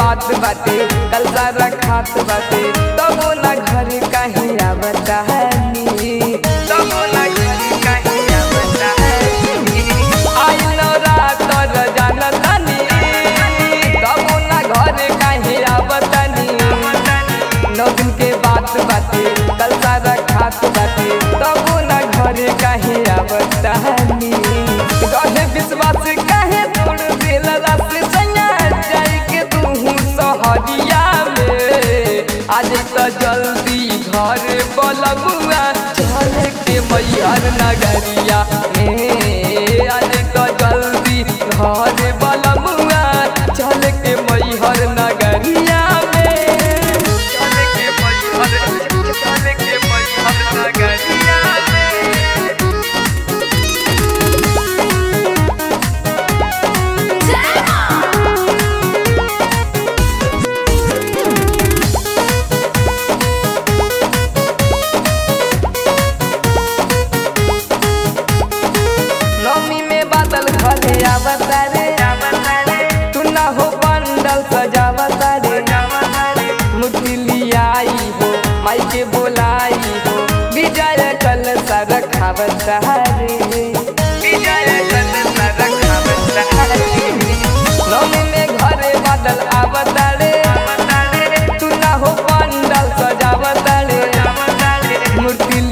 बात बाटे कल सारा खात बाटे तबो ना घर कहीं आवता है तबो ना घर कहीं आवता है आई नो रात र जानतानी तबो ना घर कहीं आवतानी नौ दिन के बात बाटे कल सारा खात बाटे तबो ना घर कहीं आवतानी रहे विश्वास कहे तोड़ दिल रस सैया जाई के तू सहरिया में आज तो जल्दी घर बलबुआ चल के मैहर नगरिया में आज तो जल्दी घर बलबुआ चल के मैहर नगरिया में चल के मैहर चल के मैहर नगरिया में नौमी में बादल घरे आवता रे तू ना हो बंडल सजावता रे मुट्ठी लियाई हो माई के बोलाई हो विजय कल सर खावता रे विजय कल सर खावता रे नौमी में घरे बादल आवता रे तू ना हो बंडल सजावता रे मूर्ति